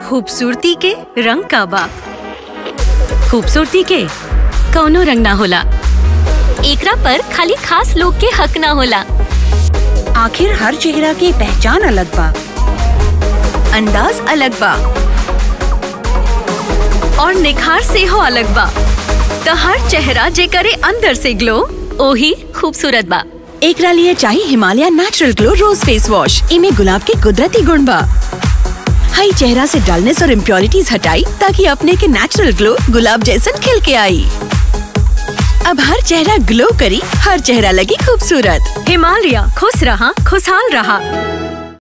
खूबसूरती के रंग का बा खूबसूरती के कौनो रंग ना होला एकरा पर खाली खास लोग के हक ना होला आखिर हर चेहरा की पहचान अलग बा अंदाज अलग बा और निखार से हो अलग बा त हर चेहरा जे करे अंदर से ग्लो ओही खूबसूरत बा एकरा लिए चाहिए Himalaya natural glow rose face wash इमे गुलाब के कुदरती गुण बा हई चेहरा से डलनेस और इम्प्योरिटीज हटाई ताकि अपने के नेचुरल ग्लो गुलाब जैसन खिल के आई अब हर चेहरा ग्लो करी हर चेहरा लगी खूबसूरत हिमालय खुश रहा खुशहाल रहा